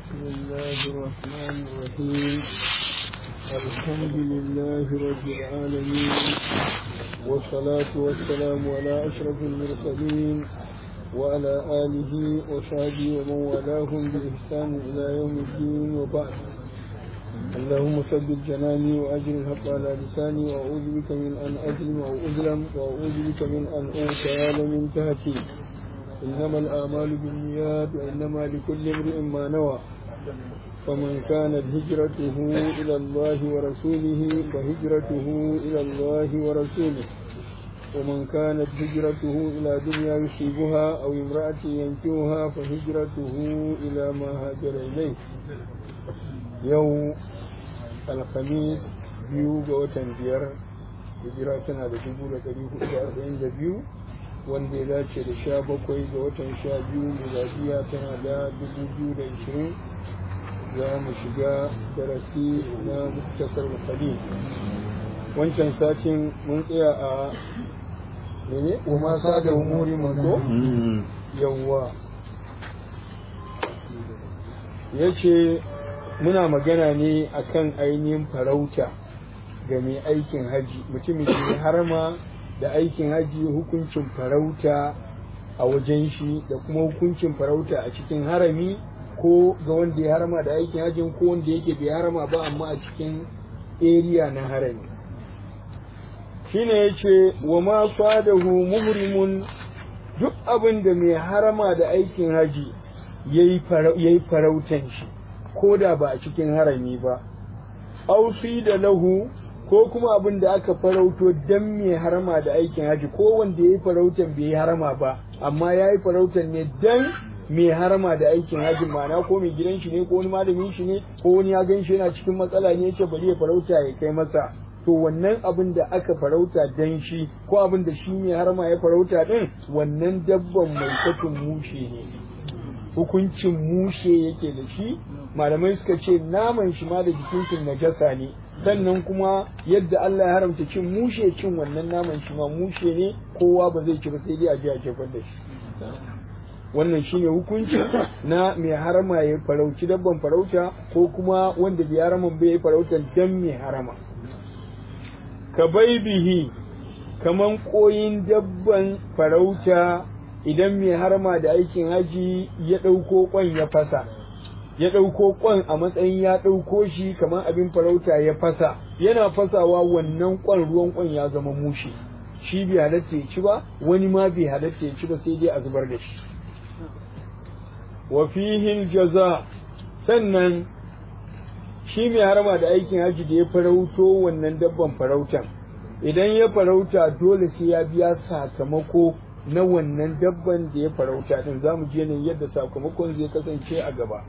بسم الله الرحمن الرحيم الحمد لله رب العالمين والصلاة والسلام على أشرف المرسلين وعلى آله وصحبه ومن والاهم بإحسان إلى يوم الدين وبعد اللهم ثبت جناني وأجر الحق على لساني وأعوذ بك من أن أظلم أو أظلم وأعوذ بك من أن أغتال من تهتي إنما الآمال بالنيات وإنما لكل امرئ ما نوى فمن كانت هجرته إلى الله ورسوله فهجرته إلى الله ورسوله ومن كانت هجرته إلى دنيا يصيبها أو امرأة ينكوها فهجرته إلى ما هاجر إليه يوم الخميس biyu ga watan biyar hijira tana da dubu da ɗari hudu da arba'in da biyu wanda ya dace da sha bakwai ga watan sha biyu miladiya tana da dubu biyu da ishirin za mu shiga darasi na muktasar mukali wancan satin mun tsaya a mene kuma sa da umuri mako yawwa ya ce muna magana ne akan ainihin farauta ga mai aikin haji mutumin ke harma da aikin haji hukuncin farauta a wajen shi da kuma hukuncin farauta a cikin harami ko ga wanda ya harama da aikin hajjin ko wanda yake bai harama ba amma a cikin area na harami shine yace wa ma fadahu muhrimun duk abin da mai harama da aikin haji yayi farautan shi ko da ba a cikin harami ba aufi da lahu ko kuma abin da aka farauto dan mai harama da aikin haji ko wanda ya yi farautan bai yi harama ba amma ya yi farautan ne dan mai harama da aikin haji ma'ana ko mai gidan shi ne ko wani malamin shi ne ko wani ya gan shi yana cikin matsala ne yace bari ya farauta ya kai masa to wannan abin da aka farauta dan shi ko abin da shi mai harama ya farauta din wannan dabban mai katun mushe ne hukuncin mushe yake da shi malamai suka ce naman shi ma da jikin shi najasa ne sannan kuma yadda Allah ya haramta cin mushe cin wannan naman shi ma mushe ne kowa ba zai ci ba sai dai a ji a jefar da shi wannan shine hukunci na mai harama ya farauci dabban farauta ko kuma wanda bai haraman bai farautan dan mai harama ka bai bihi kaman koyin dabban farauta idan mai harama da aikin haji ya ɗauko kwan ya fasa ya ɗauko kwan a matsayin ya ɗauko shi kamar abin farauta ya fasa yana fasawa wannan kwan ruwan kwan ya zama mushi shi bai halatta ya ci ba wani ma bai halatta ya ci ba sai dai a zubar da shi wa fihi jaza sannan shi mai harama da aikin haji da ya farauto wannan dabban farautan idan ya farauta dole sai ya biya sakamako na wannan dabban da ya farauta din zamu je ne yadda sakamakon zai kasance a gaba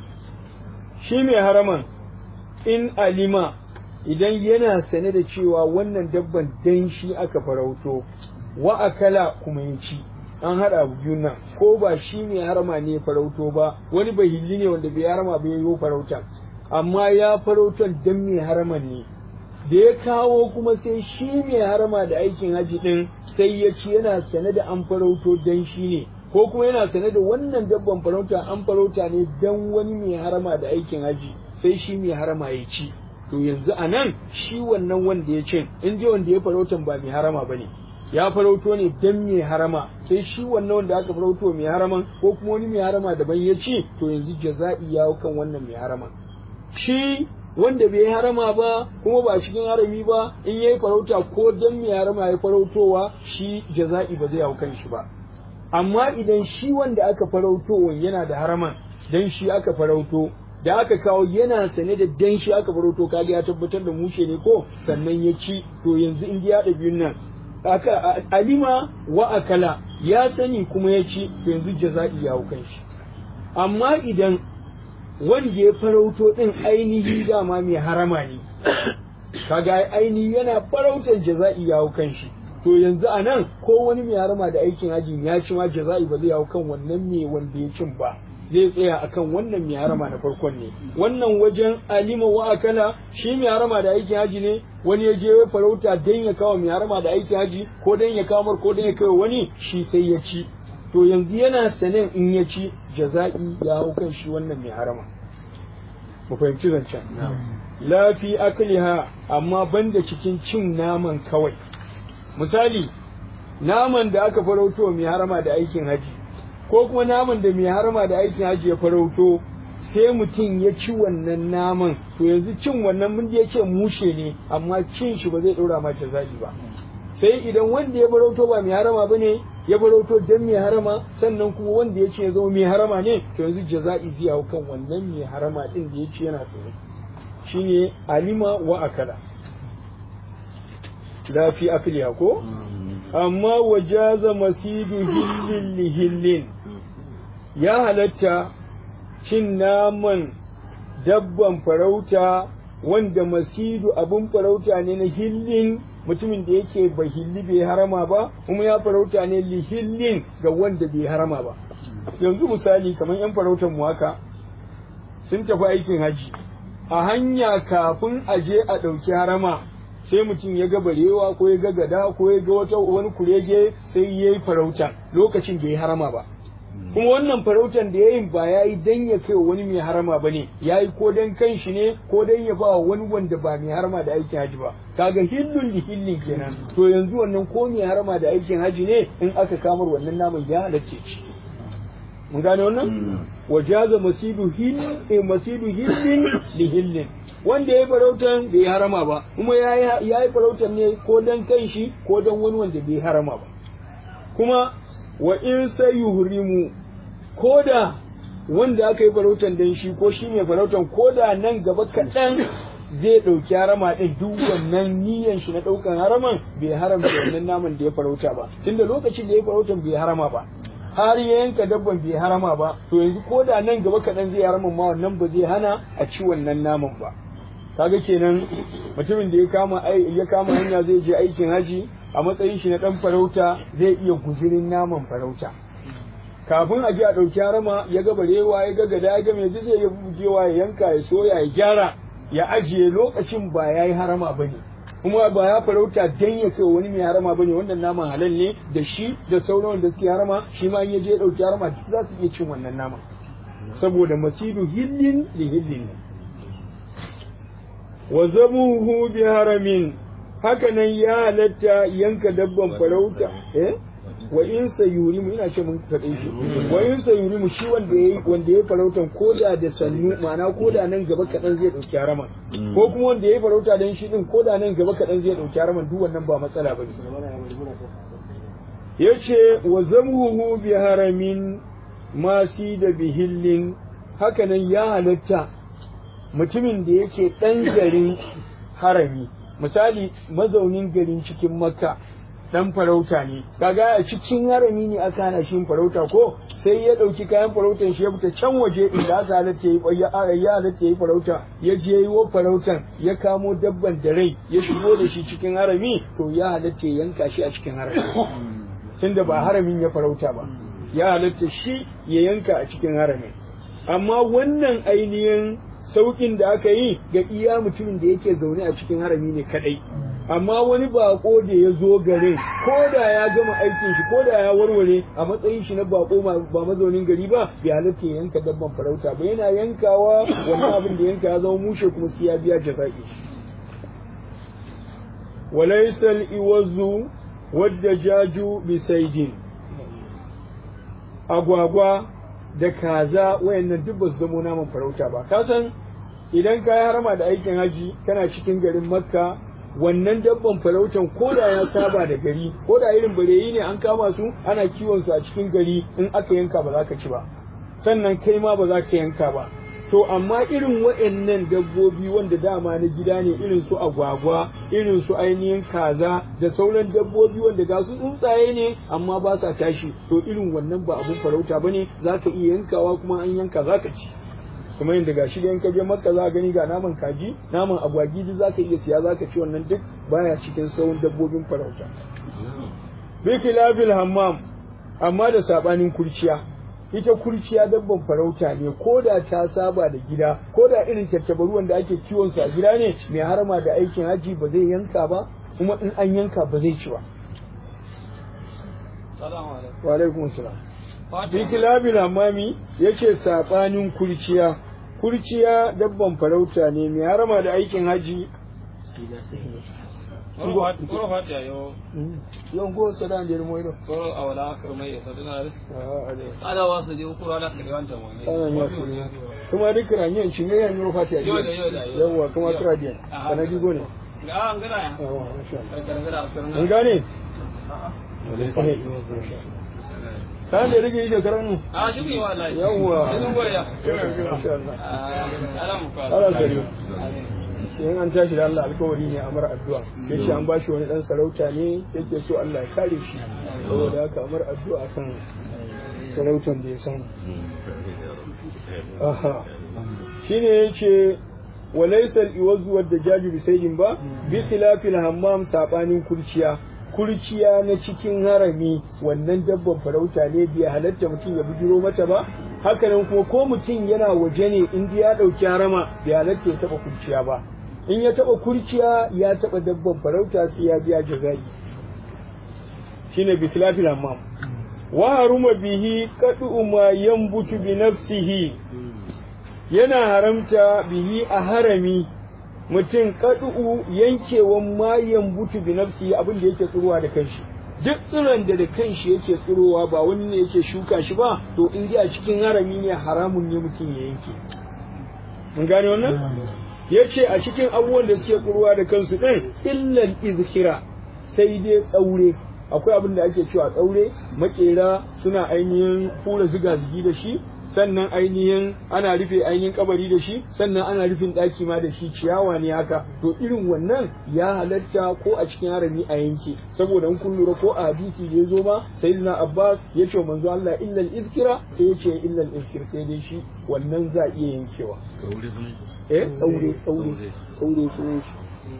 shi mai haraman in alima idan yana sane da cewa wannan dabban dan shi aka farauto wa akala kuma ya ci an haɗa abu biyun nan ko ba shi mai harama ne farauto ba wani bahilli ne wanda bai harama bai yi farauta amma ya farautan dan mai haraman ne da ya kawo kuma sai shi mai harama da aikin haji din sai ya ci yana sane da an farauto dan shi ne ko kuma yana sane da wannan dabban farauta an farauta ne dan wani mai harama da aikin haji sai shi mai harama ya ci to yanzu a nan shi wannan wanda ya cin in dai wanda ya farautan ba mai harama ba ne ya farauto ne dan mai harama sai shi wannan wanda aka farauto mai haraman ko kuma wani mai harama daban ya ci to yanzu jaza'i ya kan wannan mai harama shi wanda bai harama ba kuma ba cikin harami ba in yayi farauta ko dan mai harama ya farautowa shi jaza'i ba zai hau kan shi ba amma idan shi wanda aka farauto yana da haraman dan shi aka farauto da aka kawo yana sane da dan shi aka farauto kaga ya tabbatar da mushe ne ko sannan ya ci to yanzu in ya da biyun nan aka alima wa akala ya sani kuma ya ci to yanzu jaza'i ya hau shi amma idan wanda ya farauto din ainihi dama mai harama ne kaga ainihi yana farautar jaza'i ya hau shi to yanzu a nan ko wani mai harama da aikin hajji ya ci ma jaza'i ba zai hau kan wannan mai wanda ya cin ba zai tsaya akan wannan mai harama na farkon ne wannan wajen alima wa akala shi mai harama da aikin haji ne wani ya je ya farauta dan ya kawo mai harama da aikin haji ko dan ya kawo ko dan ya kawo wani shi sai ya ci to yanzu yana sanin in ya ci jaza'i ya hau kan shi wannan mai harama mu fahimci zancen la fi akliha amma banda cikin cin naman kawai misali naman da aka farauto mai harama da aikin haji ko kuma naman da mai harama da aikin haji ya farauto sai mutum ya ci wannan naman to yanzu cin wannan mun ya ce mushe ne amma cin shi ba zai ɗora mata zaɓi ba sai idan wanda ya farauto ba mai harama ba ne ya farauto dan mai harama sannan kuma wanda ya ce ya zama mai harama ne to yanzu jaza'i zai hau kan wannan mai harama din da ya ce yana tsaye shine alima wa akala la fi akliha ko amma wajaza masidu hillin li hillin ya halatta cin naman dabban farauta wanda masidu abun farauta ne na hillin mutumin da yake ba hilli bai harama ba kuma ya farauta ne li hillin ga wanda bai harama ba yanzu misali kamar yan farautar mu haka sun tafi aikin haji a hanya kafin a je a ɗauki harama sai mutum ya ga barewa ko ya ga gada ko ya ga wata wani kurege sai ya yi farauta lokacin da ya harama ba kuma wannan farautan da ya yi ba ya yi dan ya kai wani mai harama ba ne ya yi ko dan kan shi ne ko dan ya ba wani wanda ba mai harama da aikin haji ba kaga hillun li hillin kenan to yanzu wannan ko mai harama da aikin haji ne in aka kamar wannan naman ya halarce ci mun gane wannan wajaza masidu hill eh masidu hillin li hillin wanda ya farautan bai harama ba kuma ya yi farautan ne ko dan kan shi ko dan wani wanda bai harama ba kuma wa in sai yuhrimu ko da wanda aka yi farautan dan shi ko shi mai farautan ko da nan gaba kaɗan zai ɗauki harama ɗin duk wannan niyan shi na ɗaukan haraman bai haramta wannan naman da ya farauta ba tunda lokacin da ya farautan bai harama ba har ya yanka dabban bai harama ba to yanzu ko da nan gaba kaɗan zai harama ma wannan ba zai hana a ci wannan naman ba kaga kenan mutumin da ya kama ya kama hanya zai je aikin haji a matsayin shi na dan farauta zai iya guzurin naman farauta kafin a je a ɗauki harama ya ga barewa ya ga gada ya ga mai zai ya bugewa ya yanka ya soya ya gyara ya ajiye lokacin ba ya yi harama ba ne kuma ba ya farauta dan ya kai wani mai harama ba ne wannan naman halal ne da shi da sauran da suke harama shi ma in ya je ya ɗauki harama duk za su iya cin wannan naman saboda masidu hillin li hillin ne wa zabuhu bi haramin haka nan ya halatta yanka dabban farauta eh wa in sayurimu ina ce mun faɗe shi wa in sayurimu shi wanda yayi wanda yayi farautan koda da sannu ma'ana koda nan gaba kaɗan zai ɗauki haraman ko kuma wanda yayi farauta dan shi din koda nan gaba kaɗan zai ɗauki haraman duk wannan ba matsala bane yace wa zamuhu bi haramin masi da bihillin haka nan ya halatta mutumin da yake ɗan garin harami misali mazaunin garin cikin makka dan farauta ne kaga a cikin harami ne aka hana shi farauta ko sai ya ɗauki kayan farautan shi ya fita can waje inda aka halatta yi ya halatta yi farauta ya je yi wa farautan ya kamo dabban da rai ya shigo da shi cikin harami to ya halatta ya yanka shi a cikin harami tunda ba haramin ya farauta ba ya halatta shi ya yanka a cikin harami amma wannan ainihin saukin da aka yi ga iya mutumin da yake zaune a cikin harami ne kadai amma wani bako da ya zo garin ko da ya gama aikin shi ko da ya warware a matsayin shi na bako ba mazaunin gari ba bai halatta ya yanka dabban farauta ba yana yankawa wannan abin da yanka ya zama mushe kuma sai ya biya jaza'i walaysal iwazu wadda jaju bisaidin agwagwa da kaza wayannan duk ba su zamo naman farauta ba ka san idan ka yi harama da aikin haji kana cikin garin makka wannan dabban farautan ko da ya saba da gari ko da irin bareyi ne an kama su ana kiwon su a cikin gari in aka yanka ba za ka ci ba sannan kai ma ba za ka yanka ba to amma irin waɗannan dabbobi wanda dama na gida ne irin su agwagwa irin su ainihin kaza da sauran dabbobi wanda ga su tsuntsaye ne amma ba sa tashi to irin wannan ba abun farauta bane za ka iya yankawa kuma an yanka za ka ci kuma yadda gashi da yanka je makka za gani ga naman kaji naman agwagi duk za ka iya siya za ka ci wannan duk baya cikin sauran dabbobin farauta bi khilabil hammam amma da sabanin kurciya ita kurciya dabban farauta ne ko da ta saba da gida ko da irin tattabaru wanda ake kiwon su a gida ne mai harama da aikin haji ba zai yanka ba kuma in an yanka ba zai ci ba wa alaikum salam bi kilabil hamami yace sabanin kurciya kurciya dabban farauta ne mai harama da aikin haji Koro fata yo. yon go sada da mo ido Koro awala kirmai ya sadana. ah ade Ada wasu je kuro ala kare wancan wani. ana ya su kuma duk ranyen shi ne yan yoro fati Yo da yo da yo. yawa kuma kira diyan Aha. kana digo ne Ga an gana ya. yawa masha Allah Kare kare askarin. an gane kan da rage yi shekaran mu A shi ne wallahi. Yawwa. Sai mun goya. masha Allah Ah, ala mu fa. ala gari sai an tashi da Allah alkawari ne a mara addu'a yace an bashi wani dan sarauta ne yake so Allah ya kare shi saboda haka amar addu'a kan sarautan da ya samu aha shine yace walaysal iwazu wadda jaji bisaidin ba bi khilafil hammam sabanin kurciya kurciya na cikin harami wannan dabban farauta ne bai halatta mutum ya bujiro mata ba hakanan kuma ko mutum yana waje ne in ya dauki harama bai halatta ya taba kurciya ba in ya taba kurciya ya taba dabban farauta sai ya biya jazai shine bi khilafil hammam wa haruma bihi qadu ma yanbutu bi nafsihi yana haramta bihi a harami mutum kadu'u yankewan mayan butu bi nafsi abin da yake tsirowa da kanshi duk tsiron da da kanshi yake tsirowa ba wani ne yake shuka shi ba to in dai a cikin harami ne haramun ne mutum ya yanke mun gane wannan yace a cikin abubuwan da suke tsirowa da kansu din illal izhira sai dai tsaure akwai abin da ake cewa tsaure makera suna ainihin fura ziga zigi da shi sannan ainihin ana rufe ainihin kabari da shi sannan ana rufin ɗaki ma da shi ciyawa ne haka to irin wannan ya halatta ko a cikin harami a yanke saboda in kun lura ko a hadisi da ya zo ma sayyidina abbas ya ce manzo Allah illal izkira sai ya ce illal izkir sai dai shi wannan za a iya yankewa eh tsaure tsaure tsaure sunan shi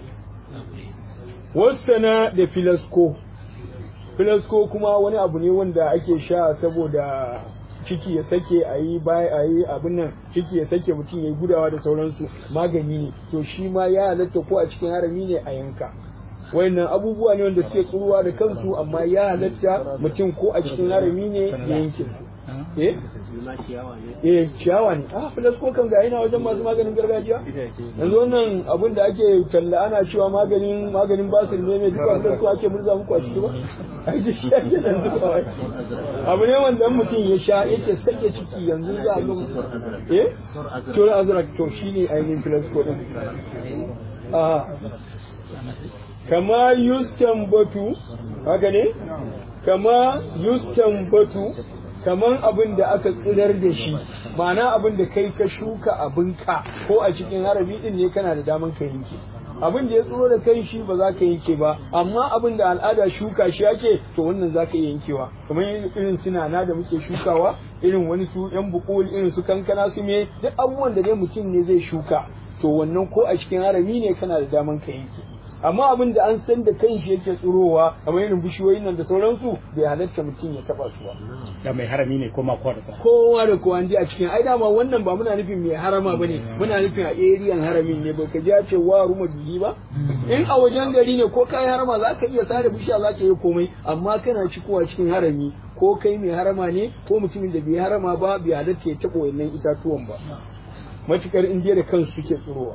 wasana da filasko filasko kuma wani abu ne wanda ake sha saboda ciki ya sake a yi a yi abin nan ciki ya sake mutum ya yi gudawa da sauransu magani ne to shi ma ya halatta ko a cikin harami ne a yanka wayannan abubuwa ne wanda suke tsuruwa da kansu amma ya halatta mutum ko a cikin harami ne ya yanke su eh eh ciyawa ne ah filas ko kan ga ina wajen masu maganin gargajiya yanzu wannan abin da ake talla ana cewa maganin maganin basir ne mai duka filas ko ake murza muku a ciki ba ake shi ake nan duka abu ne wanda mutum ya sha yake sake ciki yanzu za a ga eh tura azrak to shine ainihin filas ko din ah kama yustambatu haka ne kama yustambatu kaman abin da aka tsirar da shi ma'ana abin da kai ka shuka abinka ko a cikin harabi din ne kana da daman ka yanke abin da ya tsiro da kai shi ba za ka yanke ba amma abin da al'ada shuka shi ake to wannan za ka iya yankewa kamar irin sinana da muke shukawa irin wani su yan bukul irin su kankana su me duk abubuwan da dai mutum ne zai shuka to wannan ko a cikin harami ne kana da daman ka yanke amma abin da an san da kanshi yake tsirowa kamar irin bishiyoyin nan da sauransu bai halatta mutum ya taba su ba da mai harami ne ko ma kowa da kowa kowa da kowa a cikin ai dama wannan ba muna nufin mai harama bane muna nufin a eriyan haramin ne ba ka ji ce wa ruma bihi ba in a wajen gari ne ko kai harama za ka iya sare bishiya za ka yi komai amma kana cikowa cikin harami ko kai mai harama ne ko mutumin da bai harama ba bai halatta ya taɓa wannan itatuwan ba matukar indiya da kansu suke tsirowa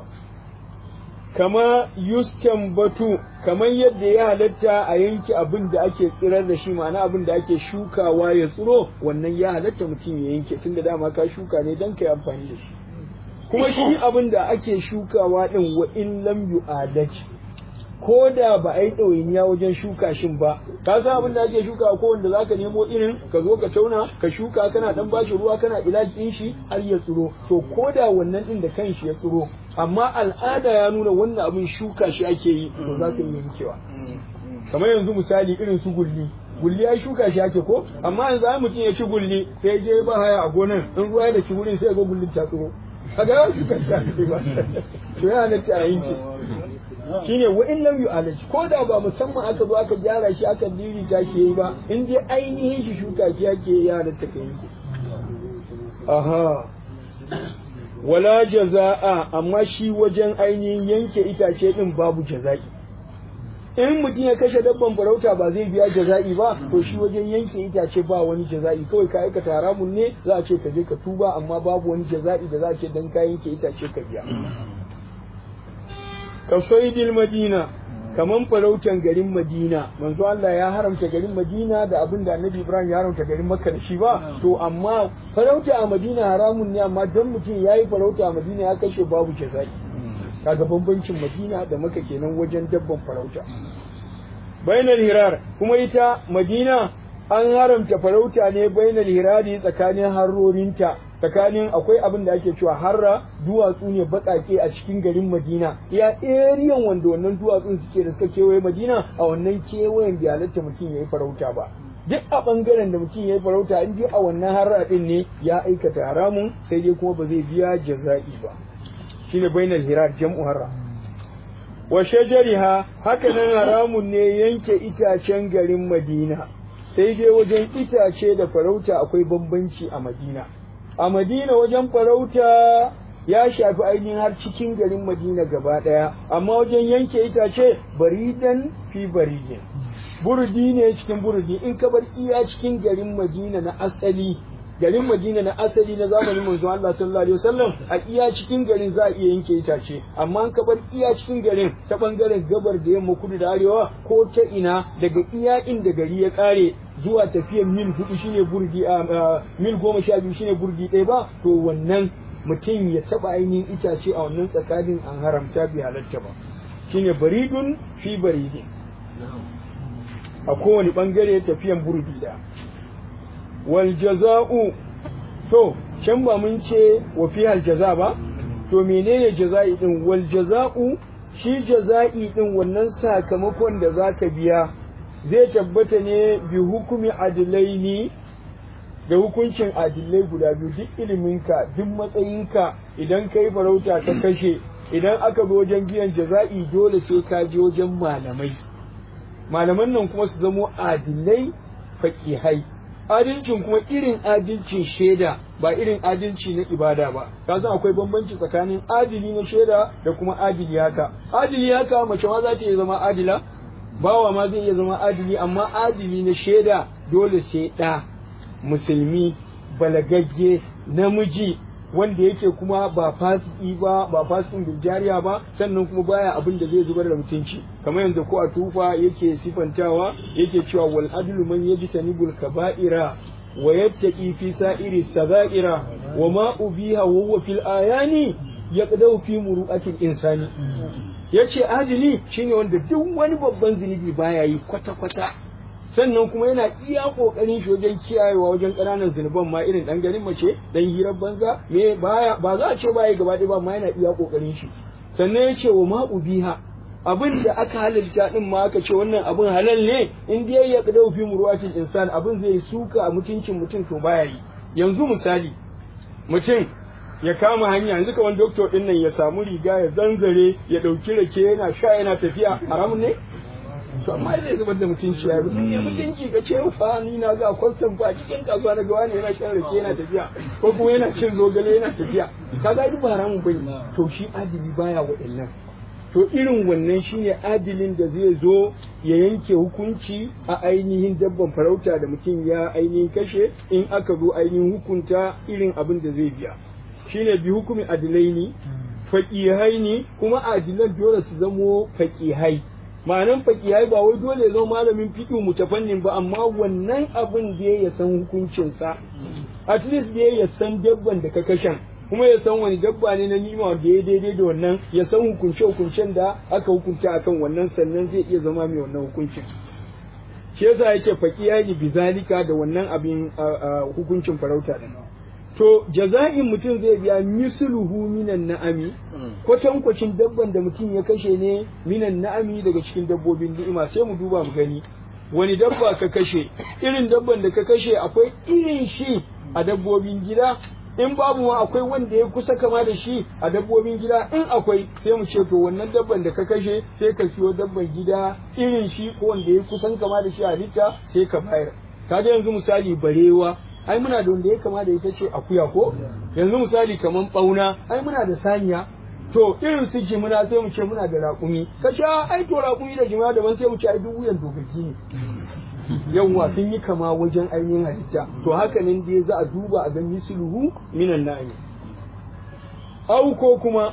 kama yustan batu kamar yadda ya halatta a yanke abin da ake tsirar da shi ma'ana abin da ake shukawa ya tsiro wannan ya halatta mutum ya yanke tunda dama ka shuka ne don ka yi amfani da shi kuma shi abin da ake shukawa din wa in lam yu'adaj ko da ba a yi ɗawainiya wajen shuka shin ba ka san abin da ake shuka ko wanda zaka nemo irin ka zo ka tauna ka shuka kana dan bashi ruwa kana ilaji din shi har ya tsiro to ko da wannan din da kanshi ya tsiro amma al'ada ya nuna wannan abin shuka shi ake yi to za ka yi yankewa kamar yanzu misali irin su gulli gulli ya shuka shi ake ko amma yanzu ai mutum ya ci gulli sai je ba haya a gonan in ruwa ya da ci wurin sai ga gullin ta tsiro kaga ya shuka shi ake ba to ya halatta a yanke shine wa in lam yu'alaj ko da ba musamman aka zo aka gyara shi aka dirita shi yayi ba in dai ainihin shi shuka shi ake ya halatta ka yanke aha wala jaza'a amma shi wajen ainihin yanke itace din babu jaza'i in mutum ya kashe dabban farauta ba zai biya jaza'i ba to shi wajen yanke itace ba wani jaza'i kawai ka aikata haramun ne za a ce ka je ka tuba amma babu wani jaza'i da za a ce dan ka yanke itace ka biya ka saidil madina kaman farautan garin madina manzo Allah ya haramta garin madina da abin da annabi ibrahim ya haramta garin makka da shi ba to amma farauta a madina haramun ne amma dan mutum yayi farauta a madina ya kashe babu jaza'i kaga bambancin madina da maka kenan wajen dabban farauta bainal hirar kuma ita madina an haramta farauta ne bainal hirari tsakanin harrorinta tsakanin akwai abin da ake cewa harra duwatsu ne baƙaƙe a cikin garin madina ya eriyan wanda wannan duwatsun suke da suka kewaye madina a wannan kewayen bai halatta mutum ya yi farauta ba duk a ɓangaren da mutum ya yi farauta in a wannan harra ɗin ne ya aikata haramun sai dai kuma ba zai biya jaza'i ba shine bainal hirar jam'u harra wa shajariha haka nan haramun ne yanke itacen garin madina sai dai wajen itace da farauta akwai bambanci a madina a madina wajen farauta ya shafi ainihin har cikin garin madina gaba ɗaya amma wajen yanke itace baridan fi baridin burdi ne cikin burdi in ka bar iya cikin garin madina na asali garin Madina na asali na zamanin manzon Allah sallallahu alaihi wasallam a iya cikin garin za a iya yanke itace amma an kabar iya cikin garin ta bangaren gabar da yamma kudu da arewa ko ta ina daga iya inda gari ya kare zuwa tafiyar mil hudu shine burdi a mil goma sha biyu shine burdi ɗaya ba to wannan mutum ya taba ainihin itace a wannan tsakanin an haramta bi halatta ba shine baridun fi baridin a kowane bangare tafiyan burdi da wal jaza'u to can ba mun ce wa fi hal jaza ba to menene jaza'i din wal jaza'u shi jaza'i din wannan sakamakon da zaka biya zai tabbata ne bi hukumi adilaini da hukuncin adilai guda biyu duk iliminka duk matsayinka idan kai farauta ka kashe idan aka zo wajen biyan jaza'i dole sai ka je wajen malamai malaman nan kuma su zamo adilai faƙihai adalcin kuma irin adalcin shaida ba irin adalci na ibada ba ka san akwai bambanci tsakanin adili na shaida da kuma adili haka adili haka mace ma za ta iya zama adila bawa ma zai iya zama adili amma adili na shaida dole sai ɗa musulmi balagagge namiji wanda yake kuma ba fasiki ba ba fasikin biljariya ba sannan kuma baya abin da zai zubar da mutunci kamar yanzu ko a tufa yake sifantawa yake cewa wal adlu man yajtanibul kaba'ira wa yattaqi fi sa'iri sabaira wa ma ubiha wa huwa fil ayani yaqdau fi muru'atil insani yace adili shine wanda duk wani babban zunubi baya yi kwata kwata sannan kuma yana iya kokarin shi wajen kiyayewa wajen ƙananan zunuban ma irin dan garin mace dan hirar banza me baya ba za a ce baya gaba ɗaya ba ma yana iya kokarin shi sannan ya ce wa ma ubiha abin da aka halalta din ma aka ce wannan abin halal ne in dai ya kadau fi murwatil insan abin zai suka a mutuncin mutum to baya yi yanzu misali mutum ya kama hanya yanzu kamar doktor din nan ya samu riga ya zanzare ya dauki rake yana sha yana tafiya haramun ne to amma zai zubar da mutunci ya rufe ya mutunci ka ce fa ni na ga kwastan fa cikin kasuwa na gawa ne yana shan rake yana tafiya ko kuma yana cin zogale yana tafiya kaga duk ba haramun bane to shi adili baya waɗannan to irin wannan shine adilin da zai zo ya yanke hukunci a ainihin dabban farauta da mutum ya ainihin kashe in aka zo ainihin hukunta irin abin da zai biya shine bi hukumi adilaini faƙihai ne kuma adilan dole su zamo faƙihai ma'anan fakihai ba wai dole ya zama malamin fiqh mutafannin ba amma wannan abin da ya san hukuncinsa at least da ya san dabban da ka kashan kuma ya san wani dabba ne na nima da ya daidai da wannan ya san hukunce hukuncen da aka hukunta akan wannan sannan zai iya zama mai wannan hukuncin shi yasa yake fakihai bizalika da wannan abin hukuncin farauta din to jaza'in mutum zai biya misluhu minan na'ami kwatankwacin dabban da mutum ya kashe ne minan na'ami daga cikin dabbobin ni'ima sai mu duba mu gani wani dabba ka kashe irin dabban da ka kashe akwai irin shi a dabbobin gida in babu ma akwai wanda ya kusa kama da shi a dabbobin gida in akwai sai mu ce to wannan dabban da ka kashe sai ka siyo dabban gida irin shi ko wanda ya kusan kama da shi a halitta sai ka bayar kaga yanzu misali barewa ai muna da wanda ya kama da ita ce akuya ko yanzu misali kaman bauna ai muna da saniya to irin su jimina sai mu ce muna da raƙumi ka sha ai to raƙumi da jimina daban sai mu ce ai duk wuyan dogaggi ne yawwa sun yi kama wajen ainihin halitta to haka nan dai za a duba a ga misluhu minan na'ami au ko kuma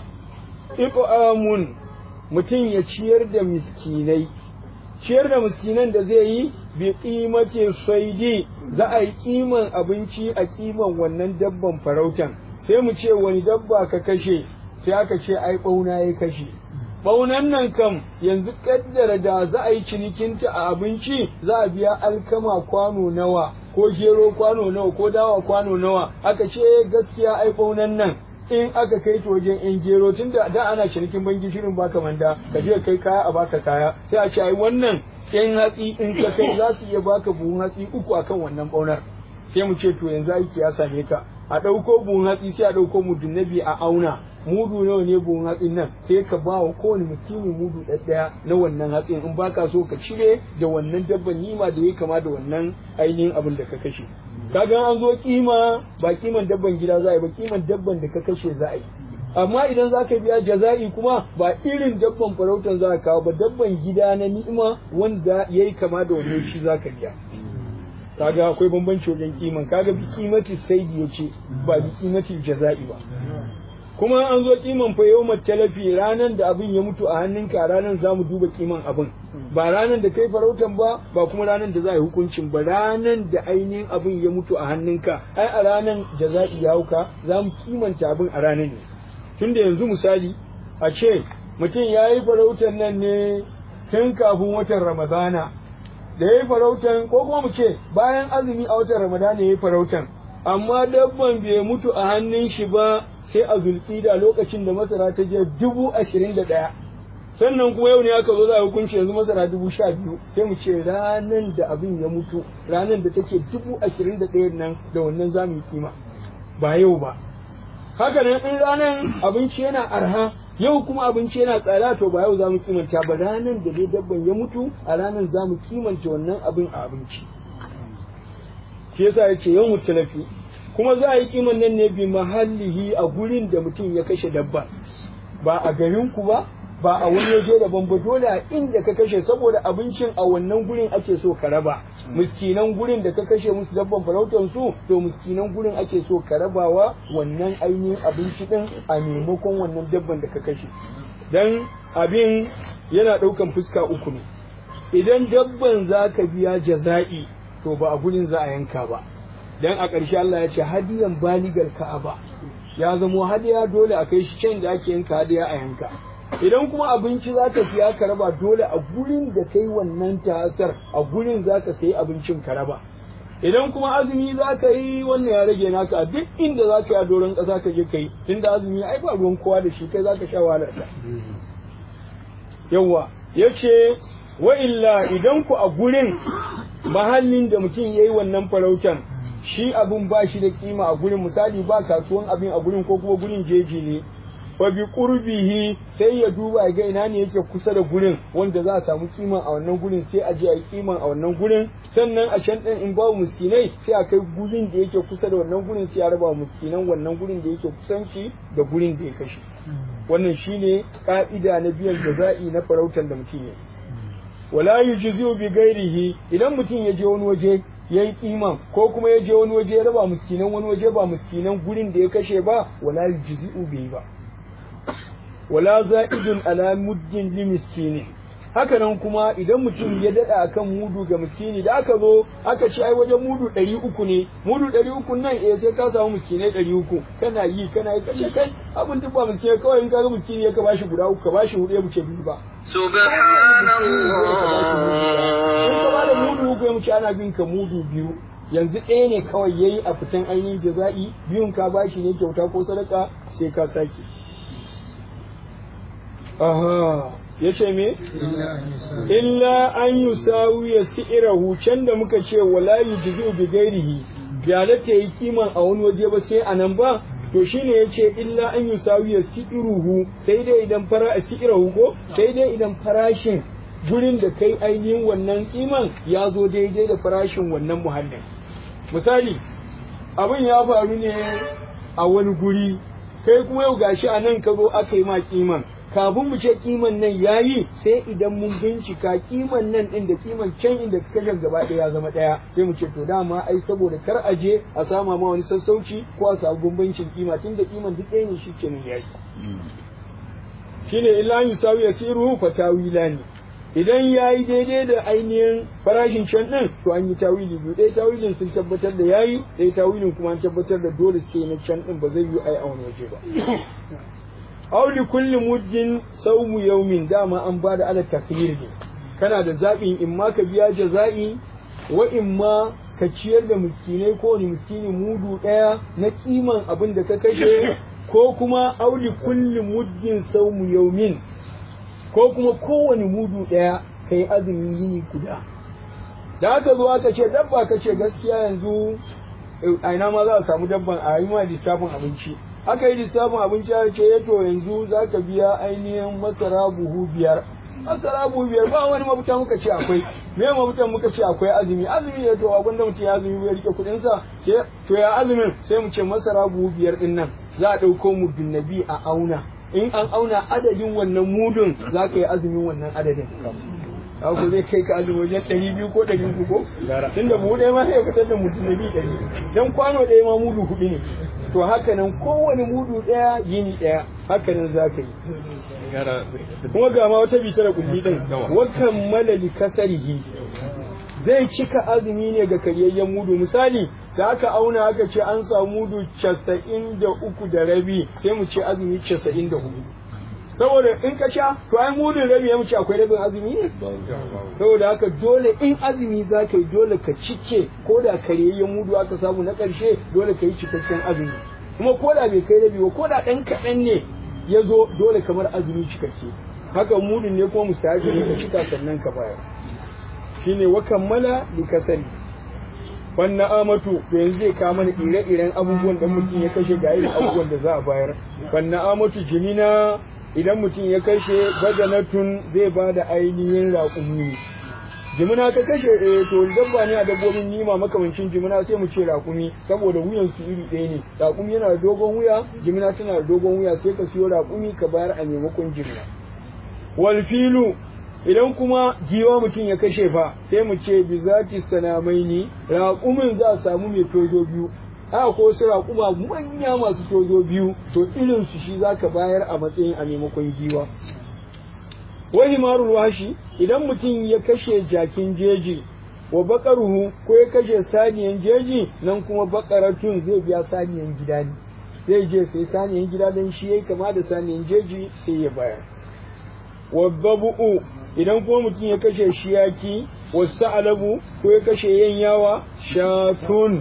iqamun mutum ya ciyar da miskinai ciyar da miskinan da zai yi bi qimati saidi za a yi kiman abinci a kiman wannan dabban farautan sai mu ce wani dabba ka kashe sai aka ce ai bauna ya kashe baunan nan kam yanzu kaddara da za a yi cinikinta a abinci za a biya alkama kwano nawa ko gero kwano nawa ko dawa kwano nawa aka ce gaskiya ai baunan nan in aka kai ta wajen yan gero tun da da ana cinikin banki shirin baka manda ka je kai kaya a baka kaya sai a ce ai wannan yan hatsi in ka kai za su iya baka buhun hatsi uku akan wannan baunar sai mu ce to yanzu aiki ya same ka a ɗauko buhun hatsi sai a ɗauko mudun nabi a auna mudu nawa ne buhun hatsin nan sai ka ba wa kowane miskini mudu ɗaya na wannan hatsin in baka so ka cire da wannan dabban nima da ya kama da wannan ainihin abin da ka kashe kaga an zo kima ba kiman dabban gida za a yi ba kiman dabban da ka kashe za a yi amma idan za ka biya jaza'i kuma ba irin dabban farautan za ka kawo ba dabban gida na ni'ima wanda ya yi kama da wannan shi za ka biya kaga akwai bambanci wajen kiman kaga bi kimati saidi yace ba bi kimati jaza'i ba kuma an zo kiman fa yau talafi ranan da abin ya mutu a hannunka ranan za mu duba kiman abin ba ranan da kai farautan ba ba kuma ranan da za a yi hukuncin ba ranan da ainihin abin ya mutu a hannunka ai a ranan jaza'i ya hauka za mu kimanta abin a ranan ne tunda yanzu misali a ce mutum ya yi farautan nan ne tun kafin watan ramadana da ya yi farautan ko kuma mu ce bayan azumi a watan ramadana ya yi farautan amma dabban bai mutu a hannun shi ba sai a zulkida lokacin da masara ta je dubu ashirin da ɗaya sannan kuma yau ne aka zo za a hukunci yanzu masara dubu sha biyu sai mu ce ranan da abin ya mutu ranan da take dubu ashirin da ɗaya nan da wannan za mu yi kima ba yau ba haka nan in ranan abinci yana arha yau kuma abinci yana tsada to ba yau za mu kimanta ba ranan da dai dabban ya mutu a ranan za mu kimanta wannan abin a abinci shi yasa ya ce yau mutalafi kuma za a yi kiman nan ne bi mahallihi a gurin da mutum ya kashe dabba ba a garin ku ba ba a wani waje daban ba dole a inda ka kashe saboda abincin a wannan gurin ake so ka raba miskinan gurin da ka kashe musu dabban farautar su to miskinan gurin ake so ka rabawa wannan ainihin abinci din a maimakon wannan dabban da ka kashe dan abin yana ɗaukan fuska uku ne idan dabban za ka biya jaza'i to ba a gurin za a yanka ba dan a ƙarshe Allah ya ce hadiyan baligar ka'aba ya zamo hadiya dole a kai shi can da ake yanka hadiya a yanka idan kuma abinci za ka siya ka raba dole a gurin da kai wannan tasar a gurin za ka sayi abincin ka raba idan kuma azumi za ka yi wannan ya rage naka a duk inda za ka yi a doron ƙasa ka je ka yi tunda azumi ai ba ruwan kowa da shi kai za ka sha wahalar ka yawwa ya ce wa illa idan ku a gurin mahallin da mutum ya yi wannan farautan shi abin ba shi da kima a gurin misali ba kasuwan abin a gurin ko kuma gurin jeji ne fa bi qurbihi sai ya duba ya ga ina ne yake kusa da gurin wanda za a samu kiman a wannan gurin sai a je a yi kiman a wannan gurin sannan a can din in ba miskinai sai a kai gurin da yake kusa da wannan gurin sai a raba miskinan wannan gurin da yake kusanci da gurin da ya kashe wannan shine ka'ida na biyan jaza'i na farautan da mutum ya wala yujzi'u bi ghairihi idan mutum ya je wani waje ya yi kiman ko kuma ya je wani waje ya raba miskinan wani waje ba miskinan gurin da ya kashe ba wala yujzi'u bai ba wala za'idun ala muddin li miskini haka nan kuma idan mutum ya dada akan mudu ga miskini da aka zo aka ce ai wajen mudu ɗari uku ne mudu ɗari uku nan eh sai ka samu miskinai ɗari uku kana yi kana yi kashe kai abin duk ba miskinai kawai in ka ga miskini ya ka bashi guda uku ka bashi hudu ya buce biyu ba in ka bada mudu uku ya muce ana bin ka mudu biyu yanzu ɗaya ne kawai yayi a fitan ainihin jaza'i biyun ka bashi ne kyauta ko sadaka sai ka sake aha ya ce me illa an yi sawu ya si'irahu can da muka ce wala yujzi'u bi ghairihi ya da ta yi kiman a wani waje ba sai anan ba to shine yace illa an yi sawu ya si'iruhu sai dai idan fara si'irahu ko sai dai idan farashin gurin da kai ainihin wannan kiman ya zo daidai da farashin wannan muhallin misali abin ya faru ne a wani guri kai kuma yau gashi a nan ka zo aka yi ma kiman kafin mu ce kiman nan yayi sai idan mun bincika kiman nan din da kiman can inda ka kashe gaba ɗaya ya zama ɗaya sai mu ce to dama ai saboda kar a je a sama ma wani sassauci ko a samu bambancin kima tunda kiman duk ɗaya ne shi kenan yayi shine illa yusawi yasiru fa tawilani idan ya yi daidai da ainihin farashin can ɗin to an yi tawili biyu ɗaya tawilin sun tabbatar da yayi ɗaya tawilin kuma an tabbatar da dole sai na can ɗin ba zai yi ai a wani waje ba aw li kulli muddin sawmu yawmin dama an ba da ala takhir ne kana da zaɓin in ma ka biya jaza'i wa in ma ka ciyar da miskinai ko wani miskini mudu ɗaya na kiman abin da ka kashe ko kuma aw li kulli muddin sawmu yawmin ko kuma kowane mudu ɗaya ka yi azumin yini guda da aka zo aka ce dabba ka ce gaskiya yanzu a ina ma za a samu dabban a yi ma lissafin abinci aka yi lissafin abinci a ce ya to yanzu za ka biya ainihin masara buhu biyar masara buhu biyar ba wani mafuta muka ce akwai me mafutan muka ce akwai azumi azumi ya to abin da mutum ya azumi ya rike kuɗinsa sai to ya azumin sai mu ce masara buhu biyar din nan za a ɗauko muddin nabi a auna in an auna adadin wannan mudun za ka yi azumin wannan adadin ku zai kai ka azumi wajen ɗari biyu ko ɗari uku ko tun da buhu ɗaya ma sai fitar da mutum nabi ɗari don kwano ɗaya ma mudu huɗu ne to haka nan kowane mudu ɗaya yini ɗaya haka nan za ka yi kuma ga ma wata bita da kulli ɗin wakan malali kasarihi zai cika azumi ne ga karyayyen mudu misali da aka auna aka ce an samu mudu casa'in da uku da rabi sai mu ce azumi casa'in da hudu saboda in ka sha to ai mudun rabi ya mu ce akwai rabin azumi ne saboda haka dole in azumi za ka yi dole ka cike ko da karyayyen mudu aka samu na ƙarshe dole ka yi cikakken azumi kuma ko da bai kai rabi ba ko da ɗan kaɗan ne ya zo dole kamar azumi cikakke haka mudun ne kuma mustahabi ne ka cika sannan ka bayar shine wa kammala bi kasari wannan amatu to yanzu zai kawo mana ire-iren abubuwan da mutum ya kashe ga irin abubuwan da za a bayar wannan amatu jimina idan mutum ya kashe bajanatun zai ba da ainihin raƙumi jimina ka kashe eh to dabba ne a dabbobin nima makamancin jimina sai mu ce raƙumi saboda wuyan su iri ɗaya ne raƙumi yana da dogon wuya jimina tana da dogon wuya sai ka siyo raƙumi ka bayar a maimakon jimina wal filu idan kuma giwa mutum ya kashe fa sai mu ce bi zati sanamaini raƙumin za a samu mai tozo biyu haka ko su raƙuma manya masu tozo biyu to irin su shi zaka bayar a matsayin a maimakon giwa wani marul washi idan mutum ya kashe jakin jeji wa bakaruhu ko ya kashe saniyan jeji nan kuma bakaratun zai biya saniyan gida ne zai je sai saniyan gida don shi yayi kama da saniyan jeji sai ya bayar waddabu'u idan kuma mutum ya kashe shiyaki wasu alabu ko ya kashe yanyawa shatun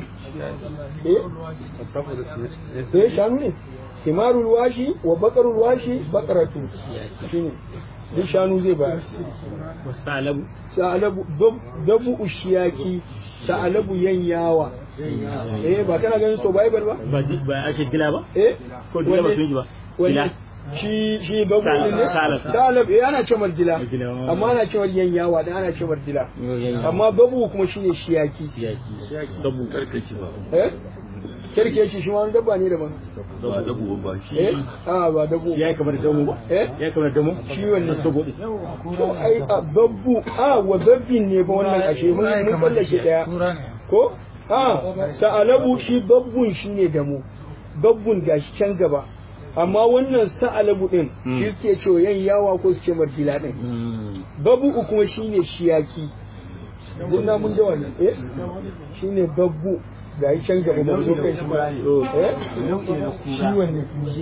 eh shanu ne himarul washi wa bakarul washi bakaratu shine duk shanu zai bayar Salabu. sa'alabu dabu shiyaki sa'alabu yanyawa eh ba kana ganin so bible ba Ba di- ba ake dila ba? eh Ko dila ba sun ji ba? wanne Dila. shi shi babu Salab, ne salab. salab eh ana cewa dila Dila, oh. amma ana cewa yanyawa dan ana cewa dila Yanyawa. amma babu kuma shine shiyaki Yaki. Dabu. eh kirkeci shi wani dabba ne daban ba dabu ba shi eh a ba dabu Ya yi kamar damu ba? eh Ya yi kamar damu? Shi wanne? Dabu. to ai a babbu a wa babbin ne ba wannan ashe mun mun tsallake daya ko a sa'alabu shi babbun shine damo babbun gashi can gaba amma wannan sa'alabu din shi suke cewa yan yawa ko su ce marjila din babu kuma shine shiyaki din na mun jawa ne eh shine babbu gashi can gaba mun zo kai shi ba eh shi wanne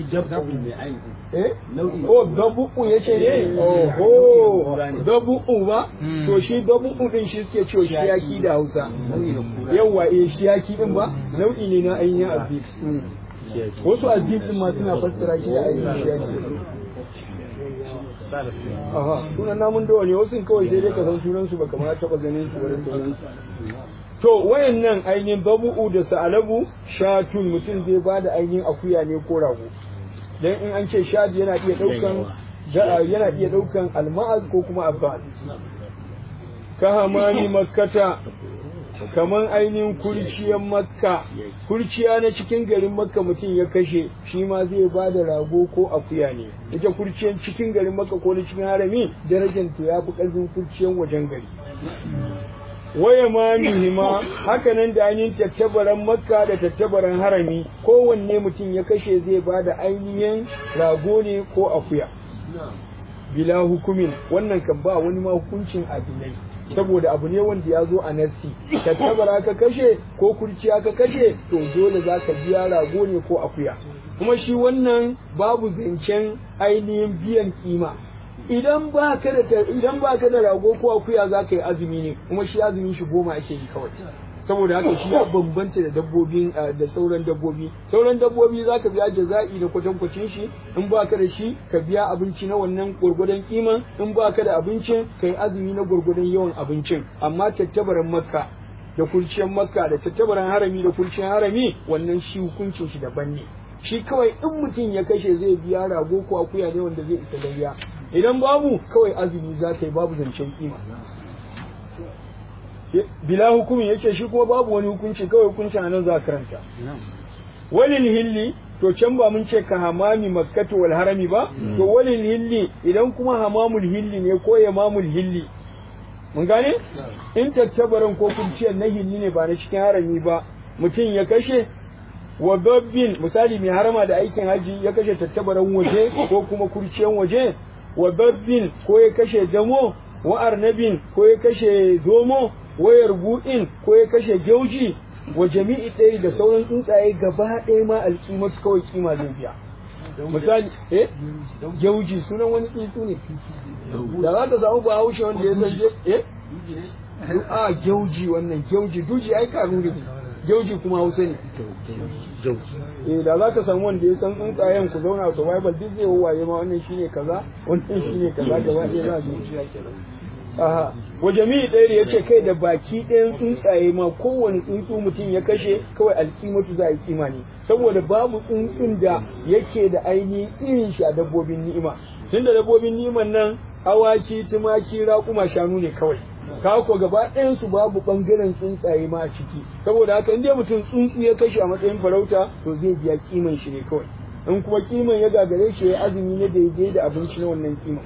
eh oh dabu'u ya ce ne oho dabu'u ba to shi dabu'u din shi suke cewa shiyaki da hausa yawa eh shiyaki din ba nau'i ne na ainihin azib wasu azib din ma suna fassara shi da ainihin shiyaki aha sunan namun dawa ne wasu kawai sai dai ka san sunan su baka ma taba ganin su wurin sunan su to wayannan ainihin babu'u da sa'alabu shatun mutum zai bada ainihin akuya ne ko rago dan in an ce shadi yana iya daukan da- yana iya daukan alma'az ko kuma abbas ka hamani makkata kaman ainihin kurciyan makka kurciya na cikin garin makka mutum ya kashe shi ma zai ba da rago ko akuya ne ita kurciyan cikin garin makka ko na cikin harami darajar ta ya fi ƙarfin kurciyan wajen gari waya ma mihima haka nan da ainihin tattabaran makka da tattabaran harami kowanne mutum ya kashe zai ba da ainihin rago ne ko akuya bila hukumin wannan kan ba wani ma hukuncin adilai saboda abu ne wanda ya zo a nassi tattabara ka kashe ko kurciya ka kashe to dole za ka biya rago ne ko akuya kuma shi wannan babu zancen ainihin biyan kima idan ba ka da idan ba ka da rago ko akuya za ka yi azumi ne kuma shi azumin shi goma ake yi kawai saboda haka shi ya bambanta da dabbobin da sauran dabbobi sauran dabbobi za ka biya jaza'i da kwatankwacin shi in ba ka da shi ka biya abinci na wannan gwargwadon kiman in ba ka da abincin ka yi azumi na gwargwadon yawan abincin amma tattabaran makka da kurciyar makka da tattabaran harami da kurciyar harami wannan shi hukuncin shi daban ne shi kawai in mutum ya kashe zai biya rago ko akuya ne wanda zai isa layya idan babu kawai azumi za ka yi babu zancen kima bila hukumi yace shi kuma babu wani hukunci kawai hukuncin nan za karanta walil hilli to can ba mun ce ka hamami makkatu wal harami ba to walil hilli idan kuma hamamul hilli ne ko yamamul hilli mun gane in tattabaran ko kunciyar na hilli ne ba na cikin harami ba mutum ya kashe wa dabbin misali mai harama da aikin haji ya kashe tattabaran waje ko kuma kurciyan waje wa dabbin ko ya kashe damo wa arnabin ko ya kashe zomo wayar buɗin ko ya kashe gyauji wa jami'i ɗaya da sauran tsuntsaye gaba ɗaya ma alƙimatu kawai kima zai biya misali eh gyauji sunan wani tsuntsu ne da za ka samu ba haushe wanda ya san eh a gyauji wannan gyauji duji ai karu ne gyauji kuma hausa ne eh da za ka samu wanda ya san tsuntsayen ku zauna a survival duk zai wawaye ma wannan shine kaza wannan shine kaza gaba ɗaya za a zuciya kenan Aha, wa jami'i ɗaya ya ce kai da baki ɗayan tsuntsaye ma kowane tsuntsu mutum ya kashe kawai alkimatu za a yi kima ne saboda babu tsuntsun da yake da ainihin irin shi a dabbobin ni'ima tun da dabbobin ni'iman nan awaki tumaki raƙuma shanu ne kawai ka ko gaba ɗayan su babu ɓangaren tsuntsaye ma a ciki saboda haka in dai mutum tsuntsu ya kashe a matsayin farauta to zai biya kiman shi ne kawai in kuma kiman ya gagare shi ya azumi ne daidai da abinci na wannan kiman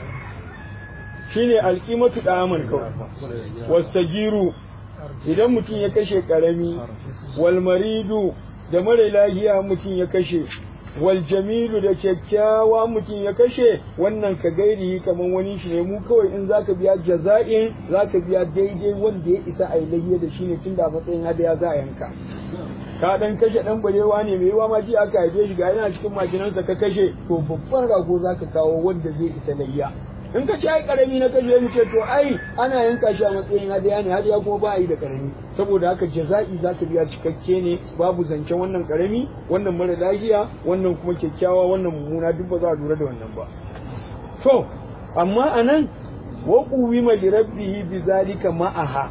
shine alƙimatu ɗaman kawai wasagiru idan mutum ya kashe ƙarami wal maridu da mara lahiya mutum ya kashe wal jamilu da kyakkyawa mutum ya kashe wannan ka gairi kamar wani shi ne mu kawai in zaka biya jaza'in zaka biya daidai wanda ya isa a yi da shi ne tunda a matsayin hadaya za a yanka ka dan kashe dan barewa ne mai yawa ma ji aka haife shi ga yana cikin makinansa ka kashe to babban rago zaka kawo wanda zai isa layya in ka ce ai karami na kashe mu ce to ai ana yanka shi a matsayin hadiya ne hadiya kuma ba a yi da karami saboda haka jaza'i za ka biya cikakke ne babu zancen wannan karami wannan mara lafiya wannan kuma kyakkyawa wannan mummuna duk ba za a lura da wannan ba to amma anan wa quwima li rabbihi bi zalika ma'aha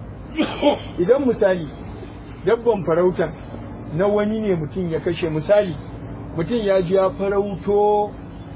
idan misali dabban farauta na wani ne mutum ya kashe misali mutum ya ji ya farauto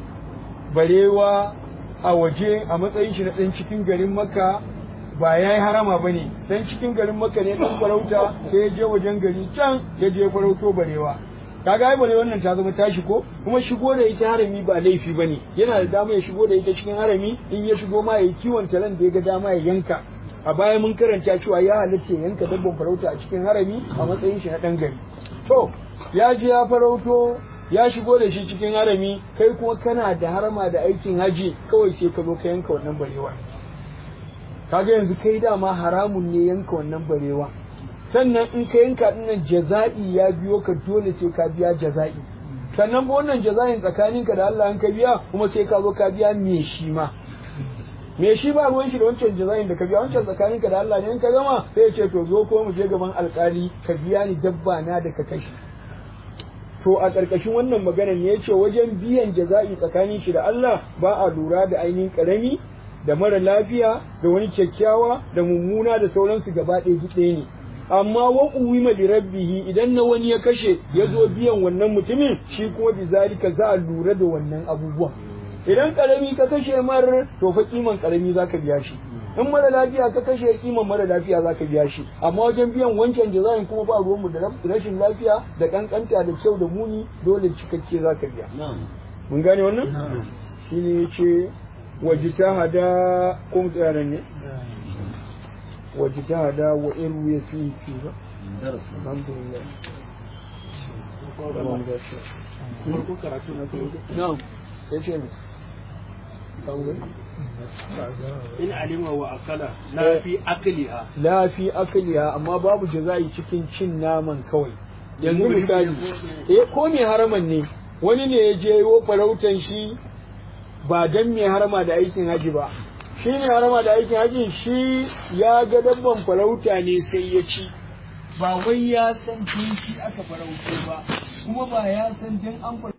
barewa a waje a matsayin shi na ɗan cikin garin maka ba ya yi harama ba ne ɗan cikin garin maka ne ɗan farauta sai ya je wajen gari can ya je farauto barewa kaga ai bare wannan ta zama tashi ko kuma shigo da ita harami ba laifi bane yana da dama ya shigo da ita cikin harami in ya shigo ma yayi kiwon talan da ya ga dama ya yanka a baya mun karanta cewa ya halatta yanka dabban farauta a cikin harami a matsayin shi na ɗan gari to ya je ya farauto ya shigo da shi cikin harami kai kuma kana da harama da aikin haji kawai sai ka zo ka yanka wannan barewa kaga yanzu kai dama haramun ne yanka wannan barewa sannan in ka yanka dinnan jaza'i ya biyo ka dole sai ka biya jaza'i sannan ba wannan jaza'in tsakaninka da Allah in ka biya kuma sai ka zo ka biya me shi ma me shi ba ruwan shi da wancan jaza'in da ka biya wancan tsakaninka da Allah ne in ka gama sai ya ce to zo ko mu je gaban alkali ka biya ni dabba na da ka kashe to a ƙarƙashin wannan maganar ne yace wajen biyan jaza'i tsakanin shi da Allah ba a lura da ainihin ƙarami da mara lafiya da wani kyakkyawa da mummuna da sauransu gaba ɗaya duk ɗaya ne amma wa uwima li rabbihi idan na wani ya kashe ya zo biyan wannan mutumin shi kuma bi zalika za a lura da wannan abubuwan idan karami ka kashe mar to fa kiman karami zaka biya shi in mara lafiya ka kashe kiman mara lafiya za ka biya shi amma wajen biyan wancan jaza'in kuma ba ruwanmu da rashin lafiya da kankanta da kyau da muni dole cikakke za ka biya mun gane wannan shi ne ya ce wajitahada ko mutanen ne wajitahada wa iru ya fi fi ba alhamdulillah farko karatu na kai na'am ya ce mai in alima wa akala la fi akliha la fi akliha amma babu jaza'i cikin cin naman kawai yanzu misali eh ko mai haraman ne wani ne ya je wo farautan shi ba dan mai harama da aikin haji ba shi mai harama da aikin haji shi ya ga dabban farauta ne sai ya ci ba wai ya san tun shi aka farauto ba kuma ba ya san dan an